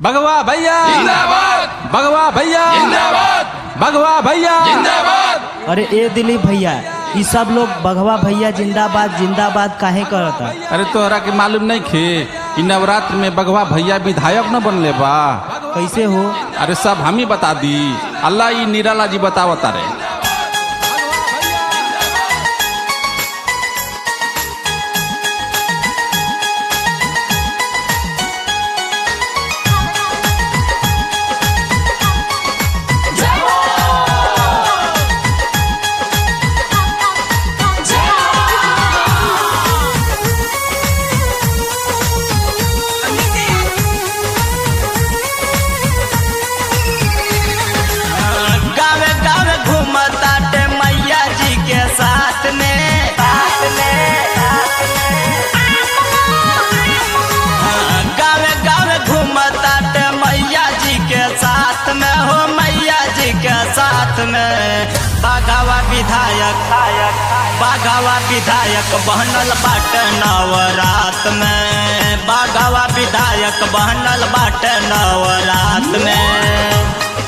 भगवा भैया जिंदाबाद भगवा भैया जिंदाबाद भगवा भैया जिंदाबाद अरे ए दिलीप भैया ई सब लोग बघवा भैया जिंदाबाद जिंदाबाद काहे करता अरे तोहरा के मालूम नहीं खे कि नवरात्र में बगवा भैया विधायक न बनले बा कैसे हो अरे सब हम ही बता दी अल्लाह ई निराला जी बतावता रे गावे गावे घूमताटे मैया जी के साथ में साथ में हाँ, गावे गावे घूमताटे मैया जी के साथ में हो मैया जी के साथ में बाघावा विधायक बाघावा विधायक बहनल बाटे नवरात में बाघावा विधायक बहनल बाटे नवरात में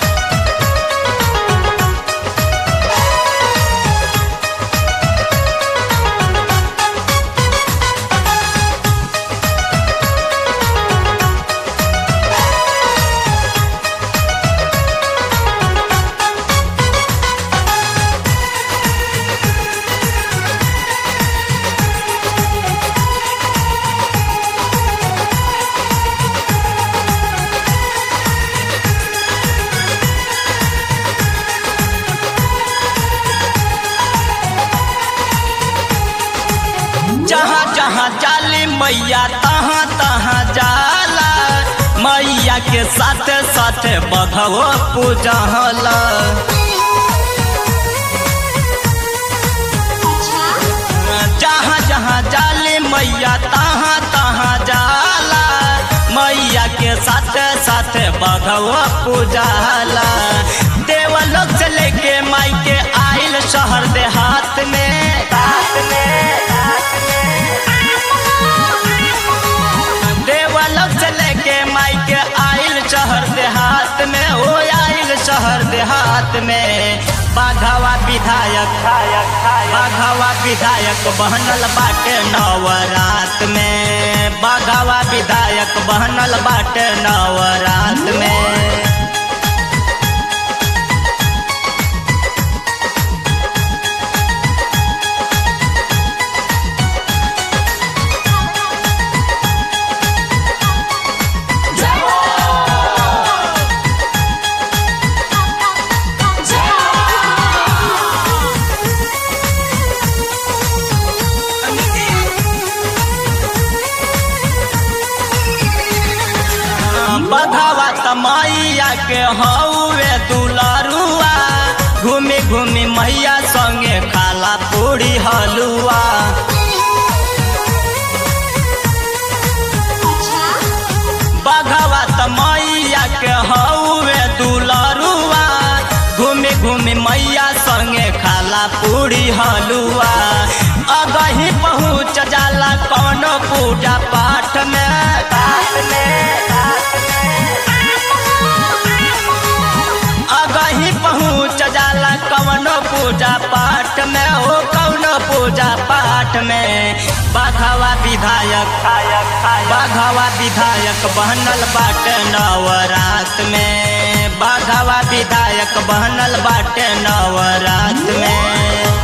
जहाँ जहाँ जाली मैया तहाँ तहाँ जाला मैया के साथ साथ बघवो पूजला जहाँ जहाँ जाली मैया तहाँ तहाँ जाला मैया के साथ साथ बघवो पूजला देवलोक से लेके माई के आइल शहर देहात में हाथ में देवलोक से लेके माई के आइल शहर देहात में हो आइल शहर देहात में बाघावा विधायक बाघावा विधायक बहनल बाटे नवरात में बाघावा विधायक बहनल बाटे नवरात में बघावा तमैया के हौवे दुलरुआ घूमी घूमी मैया संगे खाला पूरी हलुआ बघावा तमैया के हौवे दुलरुआ घूमी घूमी मैया संगे खाला पूरी हलुआ अगही पहुँच जाला कौनो पूजा पाठ में पाठ में अगही पहुँच जाला कवनो पूजा पाठ में हो कवनो पूजा पाठ में बाघावा विधायक बाघावा विधायक बहनल बाटे नवरात में बाघावा विधायक बहनल बाटे नवरात में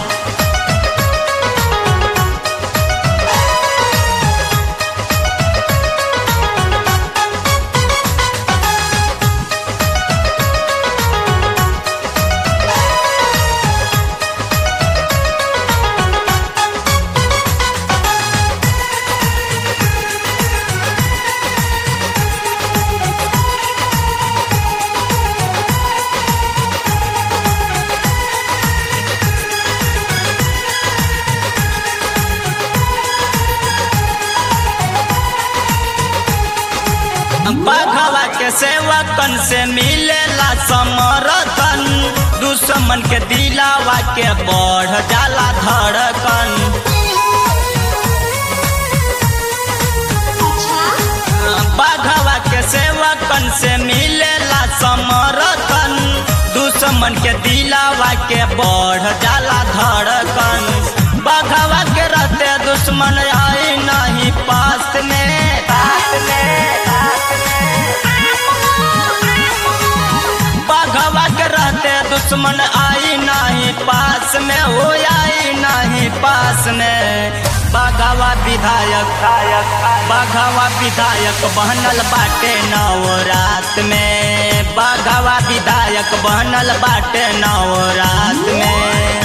बघवा के सेवकन से मिलेला समर्थन दुश्मन के दिलावा के बढ़ जाला धड़कन बघवा के सेवक सेवकन से मिलेला समर्थन दुश्मन के दिलावा के बढ़ जाला धड़कन बघवा के रहते दुश्मन आई नहीं पास में पास में बघवा के रहते दुश्मन आई नहीं पास में हो आई नहीं पास में बघवा विधायक बघवा विधायक बनल बाटे नवरात में बघवा विधायक बनल बाटे नवरात में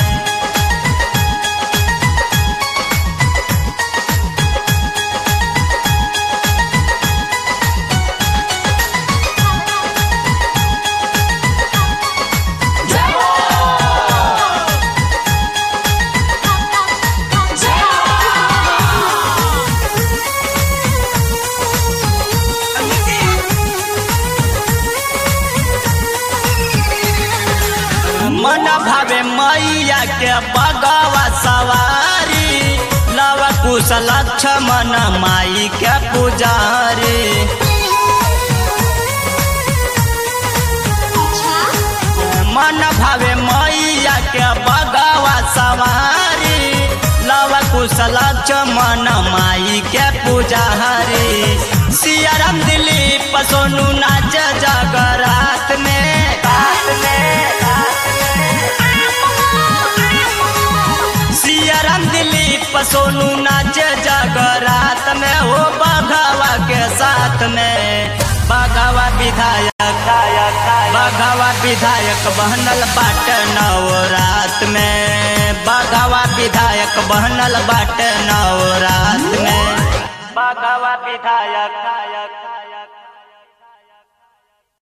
मन भावे मैया के बगवा सवारी लव कुश लक्ष्मण माई के पुजारी मन भावे मैया के बगवा सवारी लव कुश लक्ष्मण माई के पुजारी सियाराम दिलीप सोनू नाच जगरात में रात में सियाराम दिलीप सोनू नाच जगरात में हो बघावा के साथ में बघावा विधायक बघावा विधायक बनल बाट नवरात में बघावा विधायक बनल बाट नवरात में बघावा विधायक